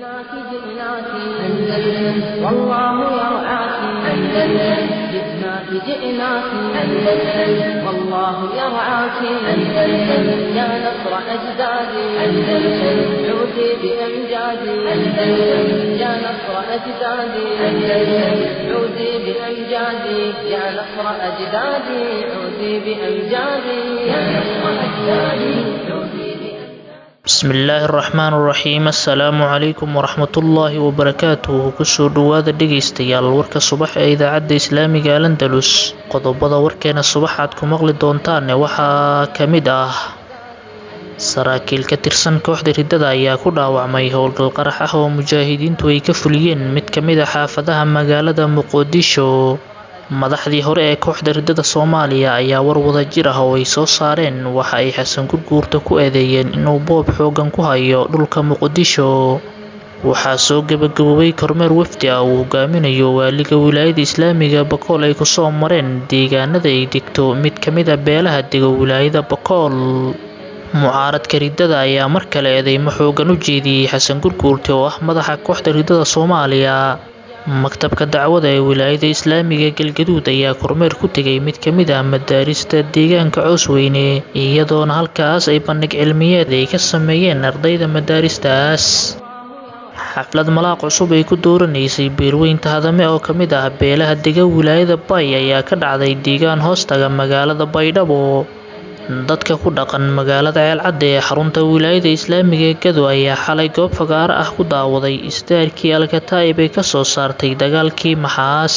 جئناك جئناك أندلس والله يرعاك أندلس جئناك جئناك أندلس والله يرعاك أندلس يا نصر أجدادي أندلس عودي بأمجادي أندلس يا نصر أجدادي أندلس عودي بأمجادي يا نصر أجدادي عودي بأمجادي يا نصر أجدادي عودي bismillaahi araxmaan iraxiim assalaamu calaykum waraxmatullaahi wabarakaatuhu kusoo dhowaada dhegaystayaal warka subax ee idaacadda islaamiga alandalus qodobada warkeena subax aad ku maqli doontaane waxaa ka mid ah saraakiil ka tirsan kooxda riddada ayaa ku dhaawacmay howlgal qarax ah oo mujaahidiintu ay ka fuliyeen mid ka mid a xaafadaha magaalada muqdisho madaxdii hore ee kooxda riddada soomaaliya ayaa war wada jir ah oo ay soo saareen waxa ay xasan gurguurta ku eedeeyeen inuu boob xoogan ku hayo dhulka muqdisho waxaa soo gebagaboobay kormeer wafdi ah uu hogaaminayo waaliga wilaayada islaamiga bakool ay kusoo mareen deegaanada ay degto mid ka mid a beelaha dega wilaayada bakool mucaaradka riddada ayaa mar kale eedeymo xoogan u jeediyey xasan gurguurte oo ah madaxa kooxda riddada soomaaliya maktabka dacwada ee wilaayada islaamiga galgaduud ayaa kormeer ku tegay mid ka mid ah madaarista deegaanka coosweyne iyadoona halkaas ay bandhig cilmiyeed ay ka sameeyeen ardayda madaaristaas xaflad malaaq cusub ay ku dooranaysay beerweynta hadame oo ka mid ah beelaha dega wilaayada bay ayaa ka dhacday deegaan hoostaga magaalada baydhabo dadka ku dhaqan magaalada ceelcadda ee xarunta wilaayada islaamiga ee gado ayaa xalay goob fagaaro ah ku daawaday istaarkii alkataa'ib ay ka soo saartay dagaalkii maxaas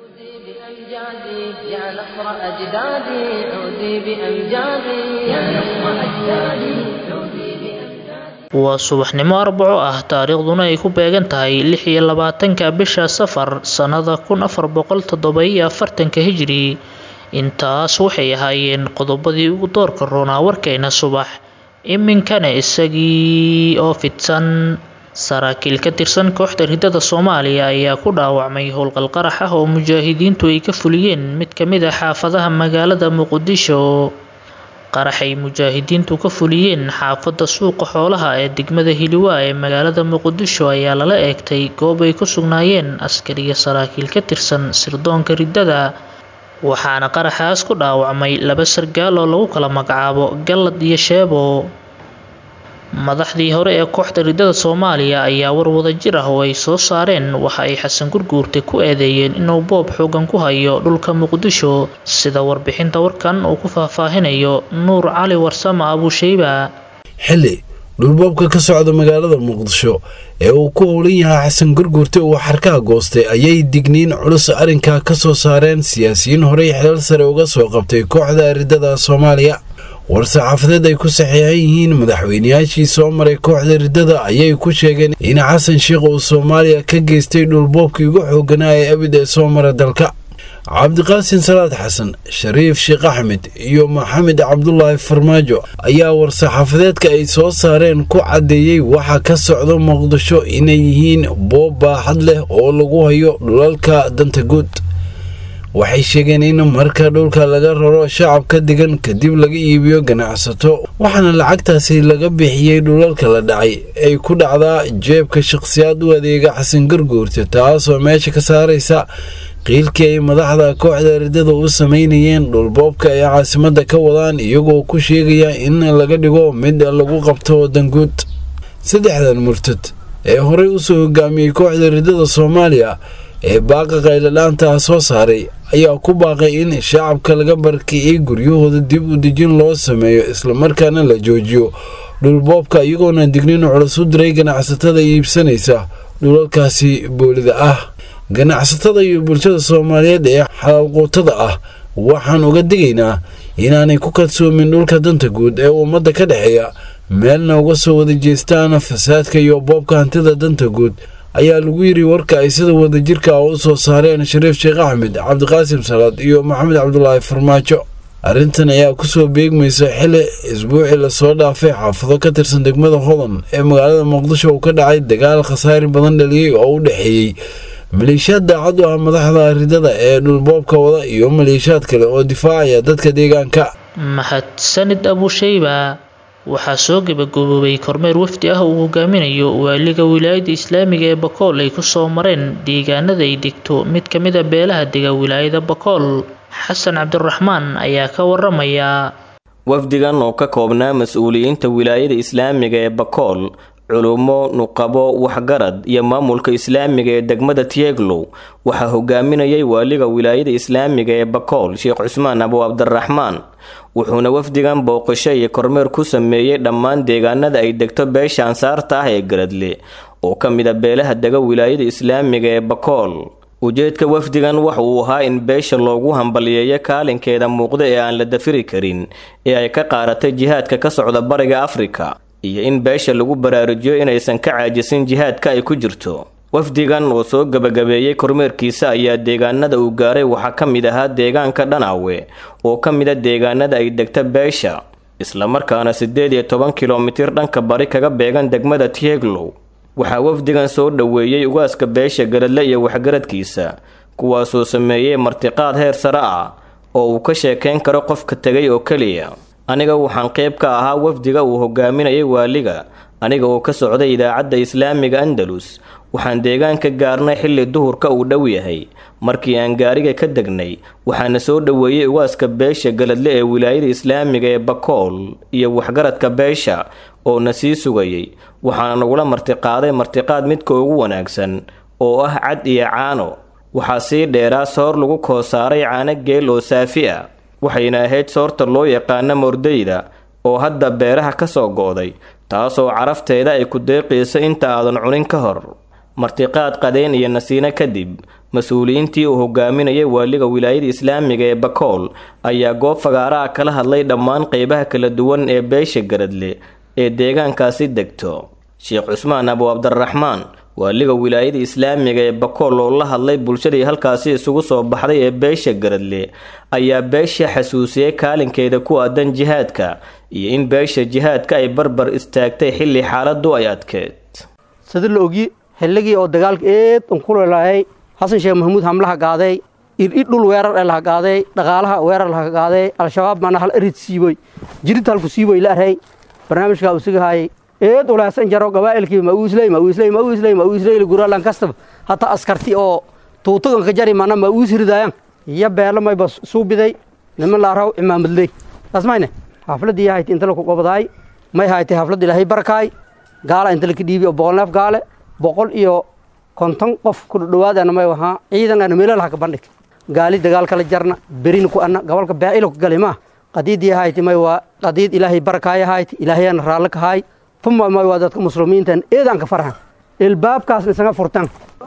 بأمجادي يا نصر أجدادي عودي بأمجادي يا نصر أجدادي عودي بأمجادي waa subaxnimo arbaco ah taariikhduna ay ku beegan tahay lix iyo labaatanka bisha safar sannada kun afar boqol toddoba-iyo afartanka hijri intaas waxay ahaayeen qodobadii ugu doorka roonaa warkeena subax iminkana isagii oo fidsan saraakiil ka tirsan kooxda riddada soomaaliya ayaa ku dhaawacmay howlgal qarax ah oo mujaahidiintu ay ka fuliyeen mid ka mid a xaafadaha magaalada muqdisho qaraxay mujaahidiintu ka fuliyeen xaafadda suuqa xoolaha ee degmada hiliwaa ee magaalada muqdisho ayaa lala eegtay goob ay ku sugnaayeen askariya saraakiil ka tirsan sirdoonka riddada waxaana qaraxaas ku dhaawacmay laba sargaal oo lagu kala magacaabo gallad iyo sheebo madaxdii hore ee kooxda riddada soomaaliya ayaa war wada jir ah oo ay soo saareen waxa ay xasan gurguurte ku eedeeyeen inuu boob xoogan ku hayo dhulka muqdisho sida warbixinta warkan uu ku faahfaahinayo nuur cali warsama abuusheyba xilli dhulboobka ka socda magaalada muqdisho ee uu ku howlan yahay xasan gurguurte uu xarkaha goostay ayay digniin culus arrinkaa ka soo saareen siyaasiyiin horey xilal sare uga soo qabtay kooxda riddada soomaaliya war-saxaafadeed ay ku saxiixan yihiin madaxweynayaashii soo maray kooxda riddada ayay ku sheegeen in xasan sheikh uu soomaaliya ka geystay dhulboobkii ugu xooganaa ee abid ee soo mara dalka cabdiqaasin salaad xasan shariif sheekh axmed iyo maxamed cabdulaahi farmaajo ayaa war-saxaafadeedka ay soo saareen ku caddeeyey waxa ka socda muqdisho inay yihiin boob baaxad leh oo lagu hayo dhulalka danta guud waxay sheegeen in marka dhulka laga raro shacabka degan kadib laga iibiyo ganacsato waxaana lacagtaasi laga bixiyey dhulalka la dhacay ay ku dhacdaa jeebka shaqhsiyaad u adeega xasan garguurta taasoo meesha ka saaraysa qiilkii ay madaxda kooxda riddada u sameynayeen dhulboobka ay caasimadda ka wadaan iyagoo ku sheegaya in laga dhigo mid lagu qabto danguud saddexdan murtad ee horey usoo hogaamiyey kooxda riddada soomaaliya ee baaqa qayladhaanta soo saaray ayaa ku baaqay in shacabka laga barkiciyey guryahooda dib u dejin loo sameeyo islamarkaana la joojiyo dhulboobka iyagoona digniin culus u diray ganacsatada iibsanaysa dhulalkaasi boolida ah ganacsatada iyo bulshada soomaaliyeed ee xalaalquutada ah waxaan uga digaynaa inaanay ku kadsoomin dhulka danta guud ee ummadda ka dhexeeya meelna uga soo wada jeestaan fasaadka iyo boobka hantida danta guud ayaa lagu yiri warka ay sida wadajirka ah u soo saareen shariif sheekh axmed cabdiqaasim salaad iyo maxamed cabdulaahi farmaajo arrintan ayaa kusoo beegmaysa xili isbuucii lasoo dhaafay xaafado ka tirsan degmada hodan ee magaalada muqdisho uu ka dhacay dagaal khasaari badan dhaliyey oo u dhexeeyey maleeshiyaad daacad u ah madaxda ridada ee dhulboobka wada iyo maleeshiyaad kale oo difaacaya dadka deegaanka mahadsanid abushayba waxaa soo gebagaboobay kormeer wafdi ah uu hogaaminayo waaliga wilaayada islaamiga ee bakool ay kusoo mareen deegaanada ay degto mid ka mid a beelaha dega wilaayada bakool xasan cabdiraxmaan ayaa ka waramaya wafdigan oo ka koobnaa mas-uuliyiinta wilaayada islaamiga ee bakool culummo nuqabo waxgarad iyo maamulka islaamiga ee degmada tieglow waxaa hogaaminayay waaliga wilaayada islaamiga ee bakool sheekh cusmaan abu cabdiraxmaan wuxuuna wafdigan booqasho iyo kormeer ku sameeyey dhammaan deegaanada ay degto beesha ansaarta ah ee garadle oo ka mid a beelaha dega wilaayada islaamiga ee bakool ujeedka wafdigan waxa uu ahaa in beesha loogu hambaliyeeyo kaalinkeeda muuqda ee aan la dafiri karin ee ay ka qaaratay jihaadka ka socda bariga afrika iyo in beesha lagu baraarujiyo inaysan ka caajisin jihaadka ay ku jirto wafdigan oo soo gebagabeeyey kormeerkiisa ayaa deegaanada uu gaaray waxaa ka mid ahaa deegaanka dhanaawe oo ka mid a deegaanada ay degta beesha islamarkaana siddeed iyo toban kilomitir dhanka bari kaga beegan degmada tieglow waxaa wafdigan soo dhoweeyey ugaaska beesha garadle iyo waxgaradkiisa kuwaasoo sameeyey martiqaad heer sare ah oo uu ka sheekayn karo qofka tegay oo keliya aniga waxaan qayb ka ahaa wafdiga uu hogaaminayay waaliga aniga oo ka socday idaacadda islaamiga andalus waxaan deegaanka gaarnay xilli duhurka uu dhow yahay markii aan gaariga ka degnay waxaana soo dhoweeyey ugaaska beesha galadle ee wilaayada islaamiga ee bakool iyo waxgaradka beesha oo na sii sugayay waxaana nagula martiqaaday martiqaad midka ugu wanaagsan oo ah cad iyo caano waxaa sii dheeraa soor lagu koosaaray caano geel oo saafi ah waxayna ahayd soorta loo yaqaano mordeyda oo hadda beeraha ka soo go'day taasoo carafteeda ay ku deeqayso inta aadan cunin ka hor martiqaad qadeen iyo nasiino kadib mas-uuliyiintii uu hogaaminayay waaliga wilaayada islaamiga ee bakool ayaa goob fagaaraha kala hadlay dhammaan qeybaha kala duwan ee beesha garadle ee deegaankaasi degto sheekh cusmaan abu cabdiraxmaan waaliga wilaayada islaamiga ee bakool oo la hadlay bulshadii halkaasi isugu soo baxday ee beesha garadle ayaa beesha xasuusiyey kaalinkeeda ku aadan jihaadka iyo in beesha jihaadka ay barbar istaagtay xilli xaaladu ay adkeed sida la ogyi xilligii oo dagaalka eed unkulelahay xasan sheekh maxamuud hamlaha gaaday iridh dhul weerar ee laha gaaday dhaqaalaha weerar laha gaaday al-shabaab mana hal erid siiboy jirid halku siiboy la arhay barnaamijkaa usigahaayay eed ulaasan jaro gabaa'ilkii mauusley mauusley mauusley mauusley guralan kastaba hataa askarti oo tuutagan ka jari mana mauus ridaayan iyo beelo mayba suubiday niman laaraw imaamadley tasmayne xafladii hayti inta laku qobadaay may haytay xaflad ilaahay barakaay gaala inta laka dhiibi oo boqol neef gaale boqol iyo konton qof ku dhawaadana may wahaa ciidan ana meelalaha ka bandhig gaali dagaal kala jarna berin ku anna gobolka baa'ilo ku gali maa qadiidii hayti may waa qadiid ilaahay barakaaya hayti ilaahayana raalli ka haay tuma may waa dadka muslimiintan eedaan ka farxan ilbaabkaasna isaga furtan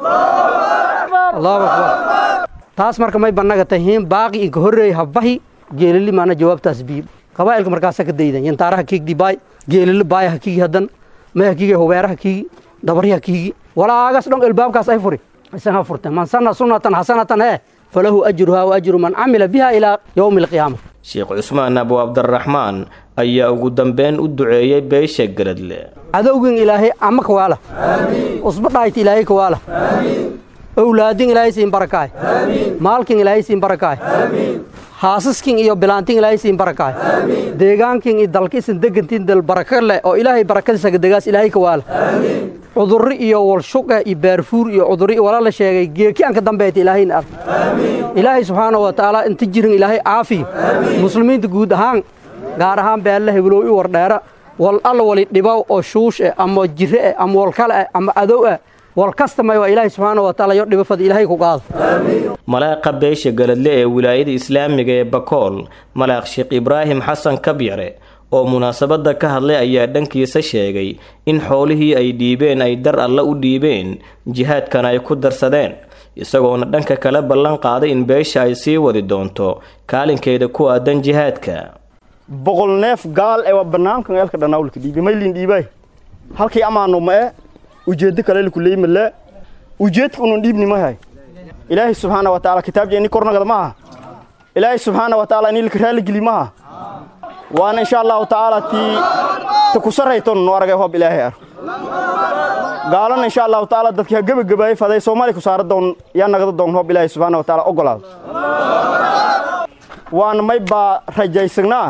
allahu akbar taas marka may bannaga tahiin baaqi inka horreey habbahi geelili maana jawaabtaas bii qabaa'ilka markaasa ka daydan yantaaraha kiigdi baay geelili baaya ha kiigi haddan may ha kiigi hubeera ha kiigi dabari ha kiigi walaagas dhon ilbaabkaas ay furi isaga furtan man sanna sunnatan xasanatan ee falahu ajruhaa wa ajru man camila biha ilaa yowmi alqiyaama sheekh cusmaan abu cabdiraxmaan ayaa ugu dambeyn u duceeyey beesha garadle cadowgin ilaahay ama kawaala usba dhaayta ilaahay kawaala owlaadin ilaahay siin barakaay maalkin ilaahay siin barakaay haasaskin iyo bilaantin ilaahay siin barakaay deegaankin iyo dalkiisan degantin dal baraka leh oo ilaahay barakadiisa degaas ilaahay kawaala cudurri iyo walshuqa iyo baarfuur iyo cudurri wala la sheegay geeki aan ka dambeeyta ilaahayna ark ilaahay subxaanahu wa tacaala inta jirin ilaahay caafiyo muslimiinta guud ahaan gaar ahaan beella heblow i wardheera wal alla wali dhibow oo shuush eh ama jire eh ama walkale eh ama adow eh wal kasta may waa ilaahay subxaana wa taala yo dhibafada ilaahay ku qaado malaaqa beesha galadle ee wilaayada islaamiga ee bakool malaaq sheekh ibraahim xasan kabyare oo munaasabadda ka hadlay ayaa dhankiisa sheegay in xoolihii ay dhiibeen ay dar alle u dhiibeen jihaadkana ay ku darsadeen isagoona dhanka kale ballan qaaday in beesha ay sii wadi doonto kaalinkeeda ku aadan jihaadka boqol neef gaal ee waa barnaamijkan eelka dhanaawlka dhiibay maylin dhiibay halkii amaano ma e ujeeddo kale lakuley male ujeedka unun dhiibni mahay ilaahay subxaana wa taala kitaabje ini kornagada maaha ilaahay subxaana wa taala ini laka raaligeli maaha waana insha allahu tacaala tii ta ku sarrayton nu aragay hoob ilaahay ar gaalana insha allahu tacaala dadkii ha gebagabaayay faday soomaaliya ku saara doon yaa nagada doon hoob ilaahay subxaana wa taala ogolaada waana may baa rajaysagnaa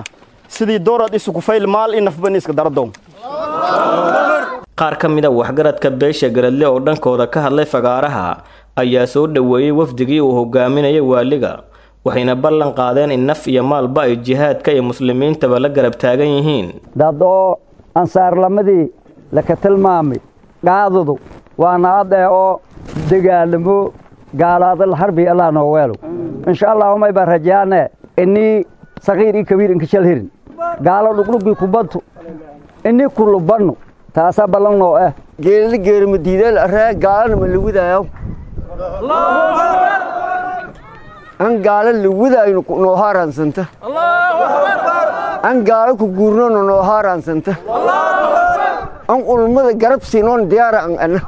sidii doorad isuku fayl maal in nafbani iska daradoon qaar ka mid a waxgaradka beesha garadle oo dhankooda ka hadlay fagaaraha ayaa soo dhoweeyey wafdigii uu hogaaminayay waaliga waxayna ballan qaadeen in naf iyo maalba ay jihaadka iyo muslimiintaba la garab taagan yihiin dad oo ansaarlamadii laka tilmaamay qaadadu waana adee oo dagaalamo gaalaadal harbi allah noo weelo insha allahumay baan rajaane inii sakiir iyo kabiir inkashal hirin gaalo dhugdhugii kubadtu inii kulubannu taasaa ballan noo ah geelada geerima diideel aree gaalana ma lawidaayo an gaalo lawidayno noo haaraansanta an gaalo ku guurnona noo haaraansanta an ulmada garab siinoon diyaara an ana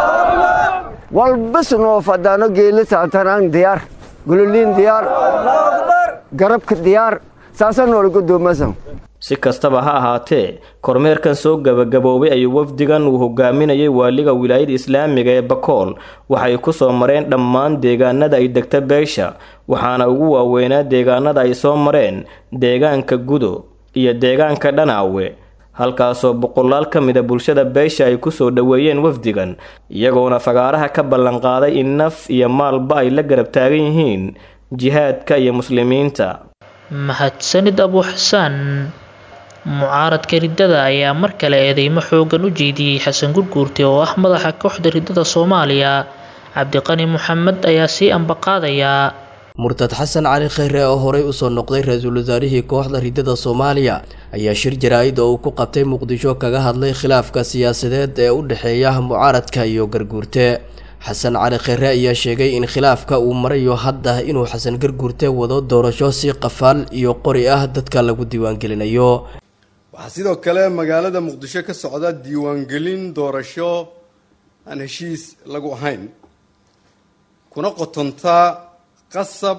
walbas noo fadaano geela saantaan an diyaar gololiin diyaar garabka diyaar saasaa noola godoomasan si kastaba ha ahaatee kormeerkan soo gabagaboobay ayuu wafdigan uu hogaaminayay waaliga wilaayada islaamiga ee bakool waxay ku soo mareen dhammaan deegaanada ay degta beesha waxaana ugu waaweynaa deegaanada ay soo mareen deegaanka gudo iyo deegaanka dhanaawe halkaasoo boqolaal ka mida bulshada beesha ay kusoo dhoweeyeen wafdigan iyagoona fagaaraha ka ballanqaaday in naf iyo maalba ay la garab taagan yihiin jihaadka iyo muslimiinta mahadsanid abu xasaan mucaaradka riddada ayaa mar kale eedeymo xoogan u jeediyey xasan gurguurte oo ah madaxa kooxda riddada soomaaliya cabdiqani maxamed ayaa sii ambaqaadayaa murtad xasan cali kheyre oo horey usoo noqday ra-iisul wasaarihii kooxda riddada soomaaliya ayaa shir jaraa-id oo uu ku qabtay muqdisho kaga hadlay khilaafka siyaasadeed ee u dhexeeya mucaaradka iyo garguurte xasan cali kheyre ayaa sheegay in khilaafka uu marayo hadda inuu xasan garguurte wado doorasho si qafaal iyo qori ah dadka lagu diiwaangelinayo waxaa sidoo kale magaalada muqdisho ka socda diiwaangelin doorasho aan heshiis lagu ahayn kuna qotontaa qasab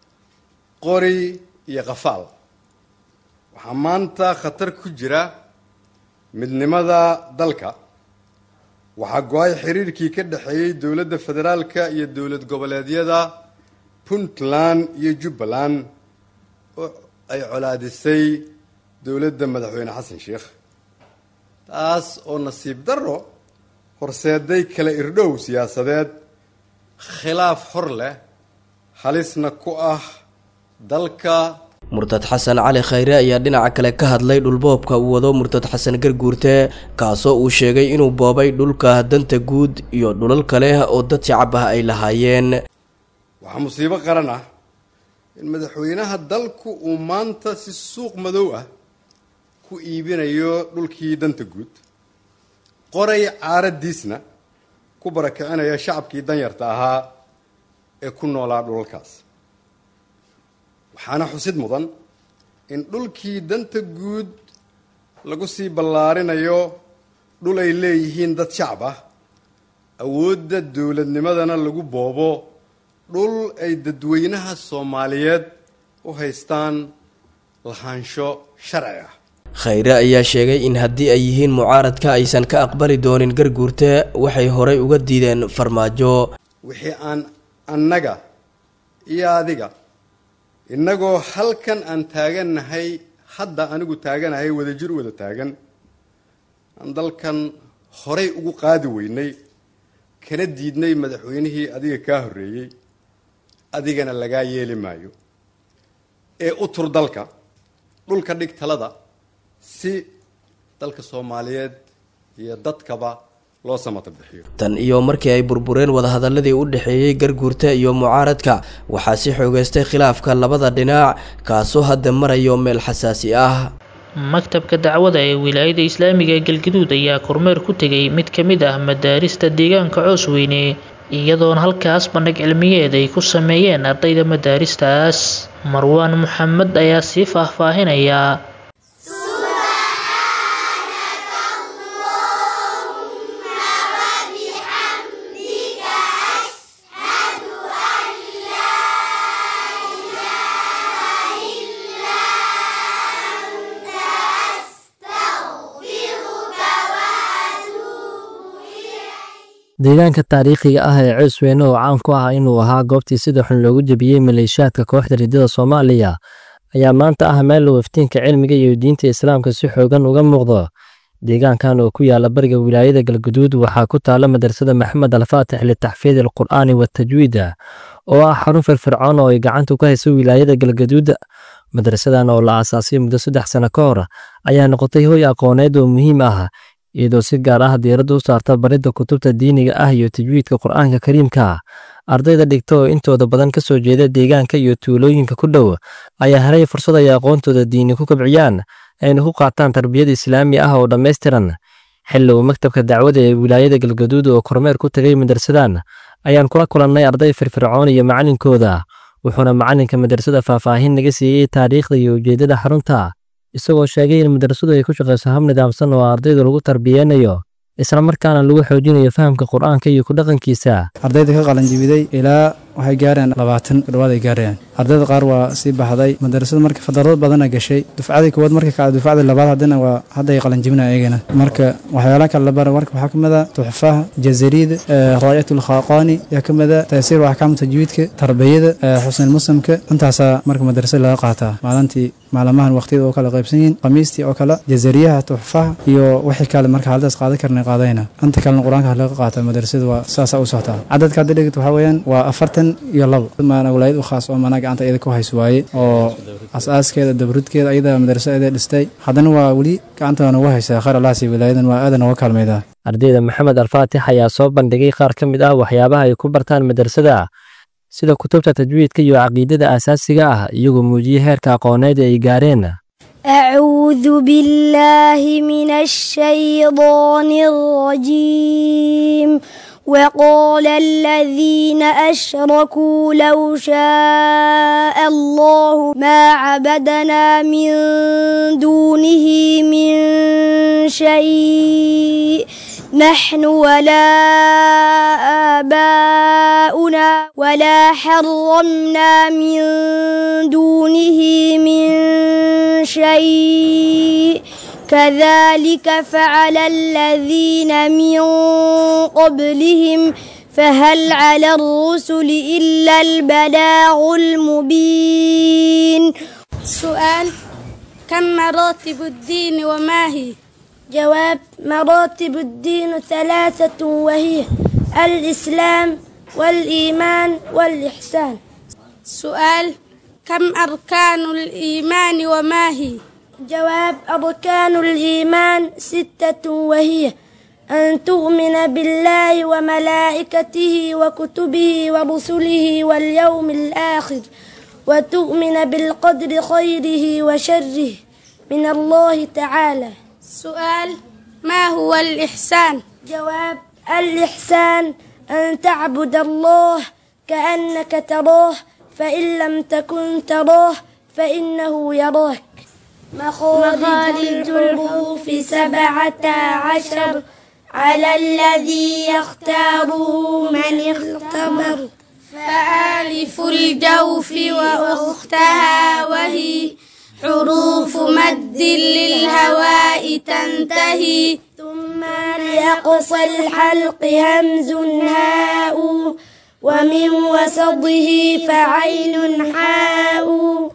qori iyo qafaal waxaa maanta khatar ku jira midnimada dalka waxaa go-ay xiriirkii ka dhexeeyey dowladda federaalka iyo dowlad goboleedyada puntland iyo jubbaland oo ay colaadisay dowladda madaxweyne xasan sheikh taas oo nasiib darro horseeday kala irdhow siyaasadeed khilaaf hor leh halisna ku ah dalka murtad xasan cali kheyre ayaa dhinaca kale ka hadlay dhulboobka uu wado murtad xasan garguurte kaasoo uu sheegay inuu boobay dhulka danta guud iyo dhulal kale oo dad shacab ah ay lahaayeen waxaa musiibo qaran ah in madaxweynaha dalku uu maanta si suuq madow ah ku iibinayo dhulkii danta guud qoray caaradiisna ku barakicinaya shacabkii danyarta ahaa ee ku noolaa dhulalkaas waxaana xusid mudan in dhulkii danta guud lagu sii ballaarinayo dhul ay leeyihiin dad shacab ah awoodda dowladnimadana lagu boobo dhul ay dadweynaha soomaaliyeed u haystaan lahaansho sharci ah kheyre ayaa sheegay in haddii ay yihiin mucaaradka aysan ka aqbali doonin garguurte waxay horay uga diideen farmaajo wixii aan annaga iyo adiga innagoo halkan aan taagannahay hadda anigu taaganahay wadajir wada taagan aan dalkan horay ugu qaadi weynay kana diidnay madaxweynihii adiga kaa horreeyey adigana lagaa yeeli maayo ee u tur dalka dhulka dhig talada si dalka soomaaliyeed iyo dadkaba loo samata bixiyo tan iyo markii ay burbureen wadahadaladii u dhexeeyey garguurta iyo mucaaradka waxaa si xoogeystay khilaafka labada dhinac kaasoo hadda marayo meel xasaasi ah maktabka dacwada ee wilaayada islaamiga ee galgaduud ayaa kormeer ku tegay mid ka mid ah madaarista deegaanka coosweyne iyadoona halkaas bandhig cilmiyeed ay ku sameeyeen ardayda madaaristaas marwaan maxamed ayaa sii faahfaahinaya deegaanka taariikhiga ah ee coosweyne oo caan ku ah inuu ahaa goobtii sida xun loogu jebiyey maleeshiyaadka kooxda riddada soomaaliya ayaa maanta ah meel uu iftiinka cilmiga iyo diinta islaamka si xoogan uga muuqdo deegaankan oo ku yaala bariga wilaayada galguduud waxaa ku taala madrasada maxamed alfaatix litaxfiid alqur'aani watajwiida oo ah xarun firfircoon oo ay gacanta ku hayso wilaayada galgaduud madrasadan oo la aasaasay muddo saddex sano ka hor ayaa noqotay hoy aqooneed oo muhiim ah iyadoo si gaar ah diiradda u saarta baridda kutubta diiniga ah iyo tajwiidka qur'aanka kariimka ardayda dhigta oo intooda badan ka soo jeeda deegaanka iyo tuulooyinka ku dhow ayaa helay fursad ay aqoontooda diini ku kabciyaan ayna ku qaataan tarbiyad islaami ah oo dhammaystiran xilli uu maktabka dacwada ee wilaayada galgaduud oo kormeer ku tegay madrasadan ayaan kula kulannay arday firfircoon iyo macalinkooda wuxuuna macalinka madrasada faahfaahin naga siiyey taariikhda iyo ujeeddada xarunta isagoo sheegay in madrasadu ay ku shaqayso hab nidaamsan oo ardayda lagu tarbiyeynayo isla markaana lagu xoojinayo fahamka qur'aanka iyo ku dhaqankiisa ardayda ka qalanjibiday ilaa waxay gaareen labaatan kudhawaad ay gaarayaan ardayda qaar waa sii baxday madarasada marka fadarado badana gashay dufcadii koowaad marka kale dufcadii labaad haddana waa hadda ay qalanjibinaya iyagana marka waxyaalaha kale la bara marka waxaa kamid a tuxfaha jazariid raayat ulkhaqaani yaa kamid a taysiir axkaam tajwiidka tarbiyada xusnil muslimka intaasaa marka madarasada laga qaataa maalintii maalmahan waqtiyada oo kala qaybsan yihiin khamiistii oo kale jazariyaha tuxfaha iyo wixii kale marka haldaas qaadan karna qaadayna inta kalena qur-aanka laga qaata madarasada waa saasaa u socotaa cadadka hadda dhigit waxaa weeyaan waa afartan iyo labo maana walaayad u khaas oo maanaa gacanta iyada ku hayso waaye oo asaaskeeda dabrudkeeda iyada madarasa iyada dhistay haddana waa weli gacanta noogu haysaa khayr allaasi walaayadan waa aadan nooga kaalmaydaa ardayda maxamed alfaatix ayaa soo bandhigay qaar ka mid ah waxyaabaha ay ku bartaan madrasada sida kutubta tajwiidka iyo caqiidada aasaasiga ah iyagoo muujiyey heerka aqooneed ay gaareen أعوذ بالله من الشيطان الرجيم وقال الذين أشركوا لو شاء الله ما عبدنا من دونه من شيء نحن ولا آباؤنا ولا حرمنا من دونه من شيء كذلك فعل الذين من قبلهم فهل على الرسل إلا البلاغ المبين سؤال كم مراتب الدين وما هي جواب مراتب الدين ثلاثة وهي الإسلام والإيمان والإحسان سؤال كم أركان الإيمان وما هي جواب أركان الإيمان ستة وهي أن تؤمن بالله وملائكته وكتبه ورسله واليوم الآخر وتؤمن بالقدر خيره وشره من الله تعالى سؤال ما هو الإحسان جواب الإحسان أن تعبد الله كأنك تراه فإن لم تكن تراه فإنه يراك مخارج الحروف سبعة عشر على الذي يختاره من اختبر فآلف الجوف وأختها وهي حروف مد للهواء تنتهي ثم لأقصى الحلق همز هاء ومن وسطه فعين حاء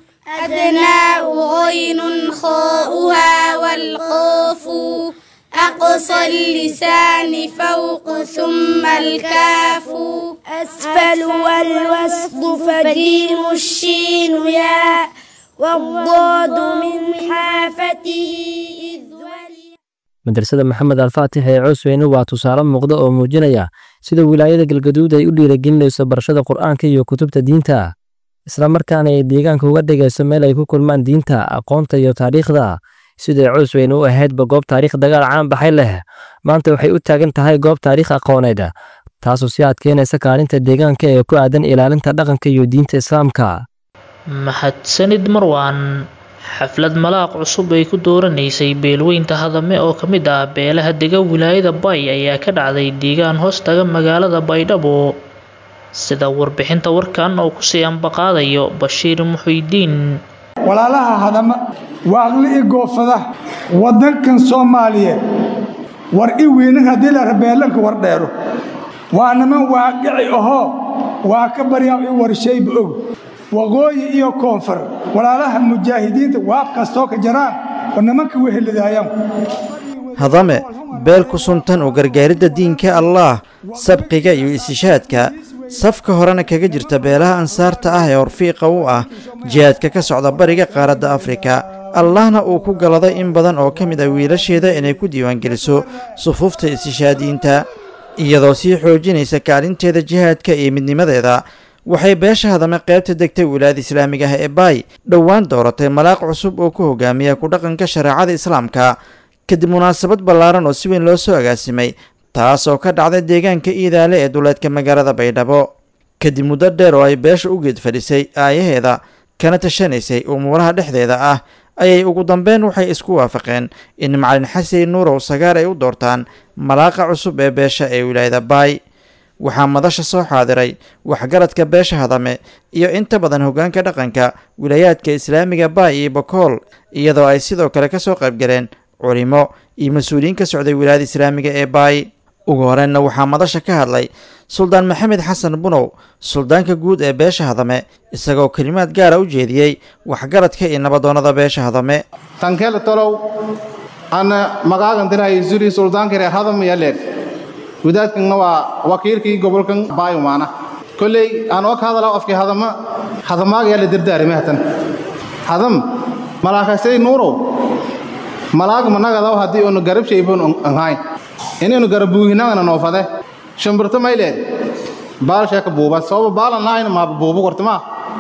أدناء غين خاؤها والقاف أقصى اللسان فوق ثم الكاف أسفل والوسط فجيم الشين ياء والضاد من حافته إذ madrasada maxamed alfaatix ee coosweyne waa tusaale muuqda oo muujinaya sida wilaayada galgaduud ay u dhiiragelinayso barashada qur'aanka iyo kutubta diinta islamarkaana ay deegaanka uga dhigayso meel ay ku kulmaan diinta aqoonta iyo taariikhda siday coosweyne u ahaydba goob taariikh dagaal caan baxay leh maanta waxay u taagan tahay goob taariikh aqooneed taasoo si adkeynaysa kaalinta deegaanka ee ku aadan ilaalinta dhaqanka iyo diinta islaamka mahadsanid marwaan xaflad malaaq cusub ay ku dooranaysay beelweynta hadame oo ka mid ah beelaha dega wilaayada bay ayaa ka dhacday deegaan hoostaga magaalada baydhabo sida warbixinta warkan oo kusii ambaqaadayo bashiir muxuidiin walaalaha hadama waaqli i goofada waddankan soomaaliyeed war i weynan haddii la rabeelanka war dheero waa niman waaqici ahoo waa ka baryaa i warshayba og waqooyi iyo koonfur walaalaha mujaahidiinta waab kastoo ka jaraan oo nimanka weheladaayaan hadame beel ku suntan u gargaaridda diinka allaah sabqiga iyo isishaadka safka horena kaga jirta beelaha ansaarta ah ee horfiiqa u ah jihaadka ka socda bariga qaaradda afrika allahna uu ku galaday in badan oo ka mid ah wiilasheeda inay ku diiwaangeliso sufuufta isishaadiinta iyadoo sii xoojinaysa kaalinteeda jihaadka iyo midnimadeeda waxay beesha hadame qaybta degtay wilaayada islaamiga ah ee baay dhowaan dooratay malaaq cusub oo ku hogaamiya ku dhaqanka shareecada islaamka kadib munaasabad ballaaran oo si weyn loo soo agaasimay taas oo ka dhacday deegaanka iidaale ee duleedka magaalada baydhabo kadib muddo dheer oo ay beesha u geed fadhisay aayaheeda kana tashanaysay umuuraha dhexdeeda ah ayay ugu dambeyn waxay isku waafaqeen in macalin xasan nuurow sagaar ay u doortaan malaaqa cusub ee beesha ee wilaayada baay waxaa madasha soo xaadiray waxgaradka beesha hadame iyo inta badan hoggaanka dhaqanka wilaayaadka islaamiga baay iyo bokool iyadoo ay sidoo kale ka soo qaybgaleen culimo iyo mas-uuliyiin ka socday wilaayada islaamiga ee baay ugu horeenna waxaa madasha ka hadlay suldaan maxamed xasan bunow suldaanka guud ee beesha hadame isagoo kelimaad gaara u jeediyey waxgaradka iyo nabadoonnada beesha hadame tankeel tolow ana magaagan dirahay zuri suldaanka reer hadam yaleer gudaadkanna waa wakiilkii gobolkan baayumaana kolley aan oo ka hadalaa afkii hadama hadamaaga yaa la dardaarime hatan hadam malaakasay nuurow malaag managadaw haddii unu garab shaybon anhayn inaynu garabuuhinagana noofade shimbirto mayleed baalsheeka buuba sababa baalan lahayna maaba buubu kortama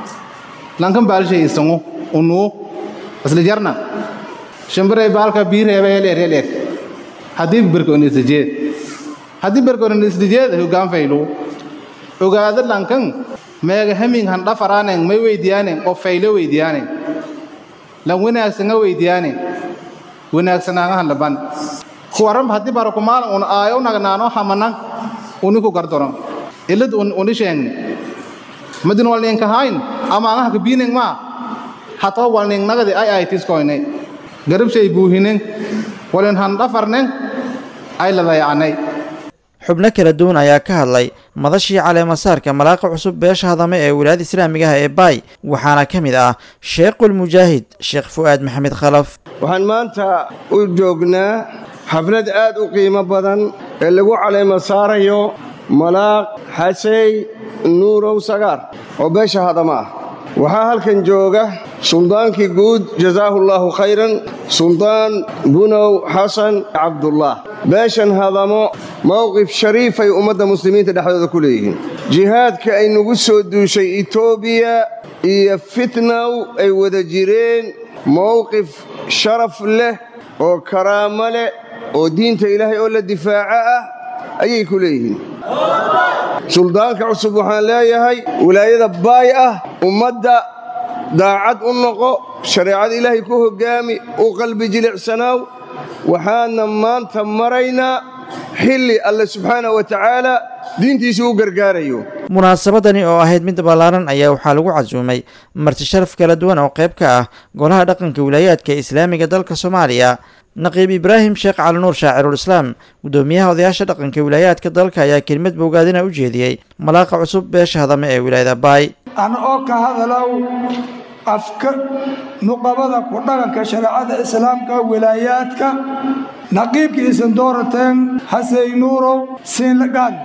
lankan baalshay isangu unuu isla jarna shimbiray baalka biireeba yeleer yeleer haddii berkoon islijeed haddii berkoon islijeed hoggaan faylu ogaada lankan meega hamin han dhafaraaneng may weydiyaaneng oo faylo weydiyaaneng lan wanaagsanga weydiyaaneng wanaagsanaangahan laban kuwaran haddii barakumaalan un aayo nagnaano hamanan uniku gardoron ilad uni sheeng madin walninkahayn ama angaha kabiineng maa hatoo walning nagadi ay ay tiskoynay garabshay buuhineng walin han dhafarneng ay ladayacnay xubno kala duwan ayaa ka hadlay madashii caleemasaarka malaaqa cusub beesha hadame ee wilaayada islaamiga ah ee baay waxaana ka mid ah sheekhul mujaahid sheekh fu'aad maxamed khalaf waxaan maanta u joognaa xaflad aad u qiimo badan ee lagu caleema saarayo malaaq xasey nuurow sagaar oo beesha hadama ah waxaa halkan jooga suldaankii guud jazaahu allaahu khayran suldaan bunow xasan cabdullah beeshan hadamo mowqif shariifay ummadda muslimiinta dhexdooda ku leeyihiin jihaadka ay nagu soo duushay etoobiya iyo fitnaw ay wada jireen mowqif sharaf leh oo karaamo leh oo diinta ilaahay oo la difaaco ah ayay ku leeyihiin suldaanka cusub waxaan leeyahay wilaayada baay ah ummadda daacad u noqo shareecada ilaahay ku hoggaami u qalbi jilicsanaaw waxaanna maanta maraynaa xilli alle subxaana wa tacaala diintiisa u gargaarayo munaasabadani oo ahayd mid ballaaran ayaa waxaa lagu casuumay marti sharaf kala duwan oo qayb ka ah golaha dhaqanka wilaayaadka islaamiga dalka soomaaliya naqiib ibraahim sheekh cali nuur shaacirul islaam guddoomiyaha odayaasha dhaqanka wilaayaadka dalka ayaa kelimad bogaadina u jeediyey malaaqa cusub beesha hadame ee wilaayada baay ana oo ka hadalow afka nuqabada ku dhaqanka shareecada islaamka wilaayaadka naqiibka isan doorateen hasey nuurow siinlaqaad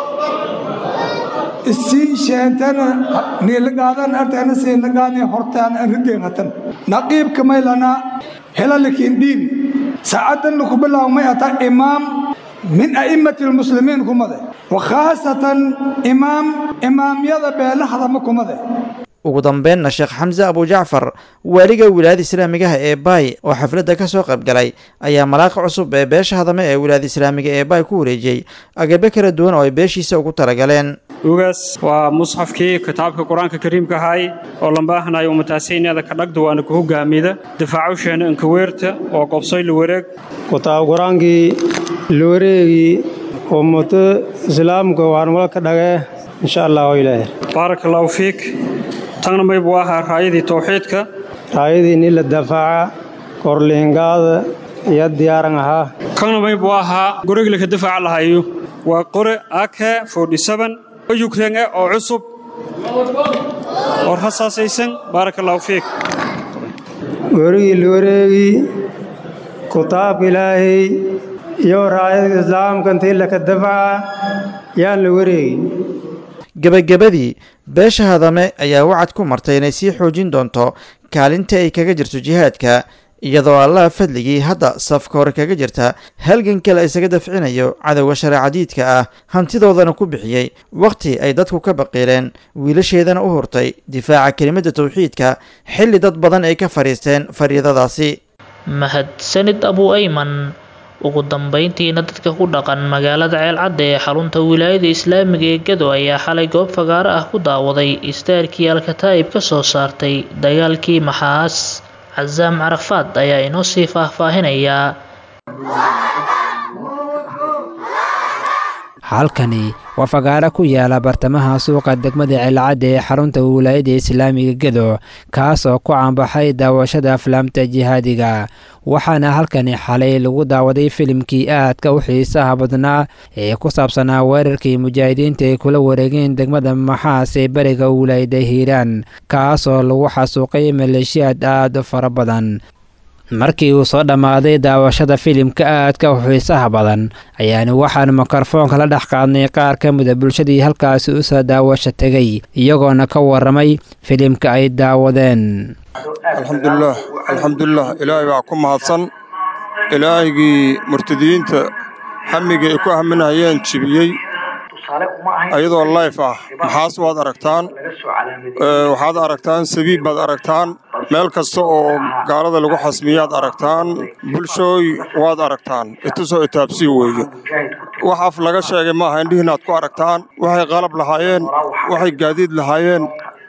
isiin sheentana niilaqaadan arteena siinlaqaadii hortaan aan rigeengatan naqiibka maylana helalikiin dhiibi saacadanna ku bilaawmay ata imaam min a'immati lmuslimiin kumade wa khaasatan imaam imaamyada beelahadama kumade ugu dambeynna sheekh xamse abujacfar waaliga wilaayada islaamigaha ee baay oo xafladda ka soo qayb galay ayaa malaaqa cusub ee beesha hadame ee wilaayada islaamiga ee baay ku wareejiyey agabe kala duwan oo ay beeshiisa ugu talagaleen ugaas waa musxafkii kitaabka qur-aanka kariimka ahay oo lambaahanayo umataasayneeda ka dhagda waana ku hogaamida difaacusheenna inkaweerta oo qobsoy la wareeg kitaab qur-aankii la wareegii ummado islaamka waan walka dhagee insha allah ilaahay baaraka allahu fiik tagna may buu ahaa raayadii tawxiidka raayadii ni la dafaaca korliingaada iyo diyaaran ahaa kana may buu ahaa guriga laka difaaca lahayo waa qore ake forty-seven ukraine oo cusub oo rasaasaysan baaraka allahu fiik werigii la wareegi kitaabka ilaahay iyo raayadka islaamka intii laka dafca yaan la wareegi gebagabadii beesha hadame ayaa wacad ku martay inay sii xoojin doonto kaalinta ay kaga jirto jihaadka iyadoo allaha fadligii hadda safka hore kaga jirta halgan kale isaga dafcinayo cadowga shareecadiidka ah hantidoodana ku bixiyey wakhti ay dadku ka baqiileen wiilasheedana u hurtay difaaca kelimadda tawxiidka xilli dad badan ay ka fadhiisteen fariidadaasi mahadsanid abu ayman ugu dambeyntiina dadka ku dhaqan magaalada ceelcadda ee xarunta wilaayada islaamiga ee gado ayaa xalay goob fagaaro ah ku daawaday istaarkii alkataa'ib ka soo saartay dagaalkii maxaas casaam carafaad ayaa inoo sii faahfaahinayaa halkani waa fagaaro ku yaala bartamaha suuqa degmada ceelcadda ee xarunta wilaayada islaamiga gedo kaas oo ku caanbaxay daawashada aflaamta jihaadiga waxaana halkani xalay lagu daawaday filimkii aadka u xiisaha badnaa ee ku saabsanaa weerarkii mujaahidiinta ay kula wareegeen degmada maxaas ee beriga wilaayada hiiraan kaas oo lagu xasuuqay maleeshiyaad aad u fara badan markii uu soo dhammaaday daawashada filimka aadka u xiisaha badan ayaanu waxaan mikrofoonka la dhex qaadnay qaar ka mida bulshadii halkaasi u soo daawasho tegay iyagoona ka warramay filimka ay daawadeen alxamdulilah alxamdulilah ilaahay baa ku mahadsan ilaahigii murtadiyiinta hamigii ay ku haminayeen jibiyey ayadoo layf ah maxaas waad aragtaan waxaad aragtaan sabiib baad aragtaan meel kasta oo gaalada lagu xasmiyaad aragtaan bulshooy waad aragtaan itusoo itaabsii weeye wax af laga sheegay maaha indhihiinaad ku aragtaan waxay qalab lahaayeen waxay gaadiid lahaayeen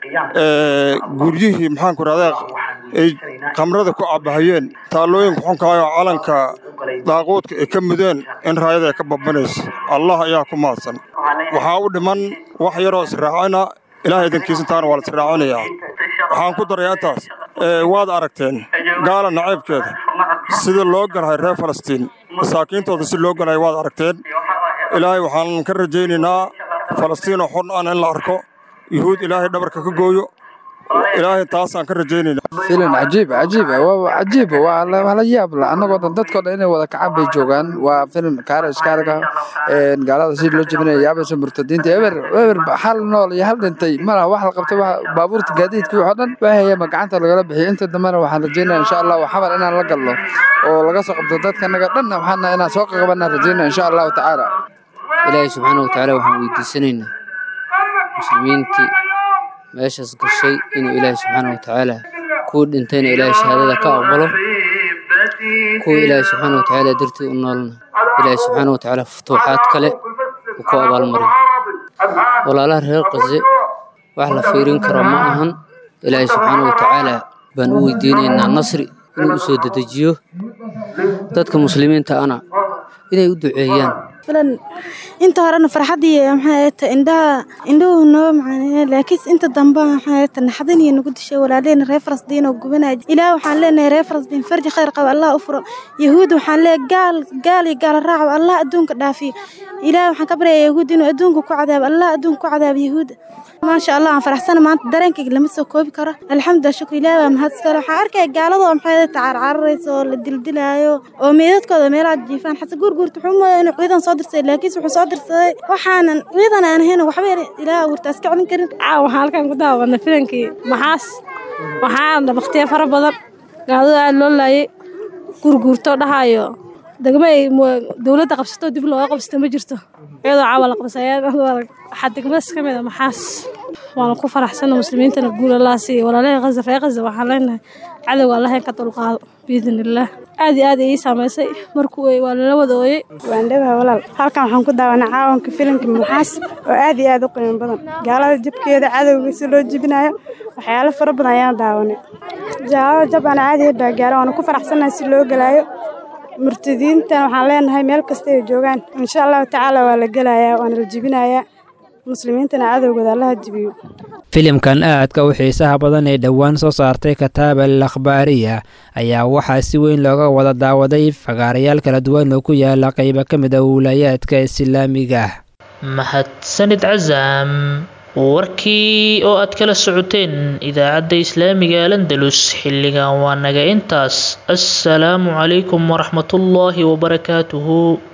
guryihii maxaanku rahdaa ay khamrada ku cabbahayeen taallooyinka xunkaayoo calanka daaquudka ay ka mudeen in raayada ay ka babanayso allah ayaa ku mahadsan waxaa u dhiman wax yaroo israacina ilaah idankiisintaana waa la israacinayaa waxaan ku darayaa intaas waad aragteen gaala nacaybkeeda sida loo galahay reer falastiin masaakiintooda si loo galahay waad aragteen ilaahay waxaan ka rajaynaynaa falastiinoo xun an in la arko yuhuud ilaahay dhabarka ka gooyo ilaahay taasaan ka rajaynayna filan cajiib cajiib waa cajiib waa la yaab la annagoo dhan dadkoo dhan inay wada kacab bay joogaan waa filan kaarish kaarga gaalada si loo jebinaya yaabaysa murtadiinta eber eber hal nool iyo hal dhintay malaha wax la qabtay baabuurta gaadiidka wixii oo dhan waahayama gacanta lagala bixiyay inta dambena waxaan rajaynaya insha allah xabar inaan la galno oo laga soo qabto dadka naga dhan waxaana inaan soo qaqabanaa rajaynaya insha allahu tacaala ilaahay subxaana watacaala waxaan weydiisanaynaa muslimiintii meeshaas gashay inuu ilaahay subxaana watacaala kuwii dhintayna ilaahay shahaadada ka aqbalo kuwii ilaahay subxaana watacaala dartii u noolna ilaahay subxaana watacaala futuuxaad kale uu ku abaalmariyo walaalaha reer qase wax la fiirin karo ma ahan ilaahay subxaana watacaala baan u weydiinaynaa nasri inuu u soo dedejiyo dadka muslimiinta ana inay u duceeyaan filan inta horena farxadii maxay ta indhaha indhuhu noo macaaneeyeen laakiin inta dambe maxay ta naxdin iyo nagu dishay walaaleen reer Falastiin oo gubanay ilaa waxaan leenahay reer Falastiin farji khayr qaba Allah u furo yahuud waxaan leeyahay gaal gaal iyo gaal raac Allah adduunka dhaafiyo ilaa waxaan ka baryayaa yahuud inuu adduunka ku cadaabo Allah adduunka ku cadaabo yahuud ما شاء الله aan faraxsana maanta dareenkayga lama soo koobi karo alxamdulilah shukr ilaahi waa mahadsan waxaan arkaya gaaladoo maxay tacaar cararaysa oo la dildilaayo oo meedadkooda meelaha jiifaan xase guurguurta wuxuu moodaa inuu ciidan soo dirsaday laakiinse wuxuu soo dirsaday waxaanan ciidan aan ahayn waxba ilaah abuurtaas ka celin karin caawa waxaan halkan ku daawadna filankii maxaas waxaana bakhtiya fara badan gaalada aad loo laayay guurguurto dhahayo degmo ay dowladda qabsato dib looga qabsato ma jirto iyadoo caawa la qabsaya waxaa degmadaas ka mid a maxaas waana ku faraxsana muslimiintana guul allah siiya walaalahii khaza reer khaza waxaan leenahay cadowga allah in ka dulqaado biidn illaah aad iyo aad ii saamaysay markuu ooyey waa lala wada ooyey waan dhabaha walaal halkan waxaan ku daawanaa caawanka filimka maxaas oo aad iyo aad u qiimo badan gaalada jabkeeda cadowga si loo jebinayo waxyaalo fara badan ayaan daawanay jaalada jab aan caadi baa gaaro waana ku faraxsanahay si loo galaayo murtadiintan waxaan leenahay meel kasta ay joogaan insha allahu tacaala waa la gelayaa waana la jebinayaa muslimiintana cadowgooda allaha jebiyo filimkan aadka u xiisaha badan ee dhowaan soo saartay kataaba al akhbaariya ayaa waxaa si weyn looga wada daawaday fagaarayaal kala duwan oo ku yaala qaybo ka mid a wilayaadka islaamiga mahadsanid casaam warkii oo aad kala socoteen idaacadda islaamiga alandalus xilligan waa naga intaas assalaamu calaykum waraxmatullaahi wabarakaatuhu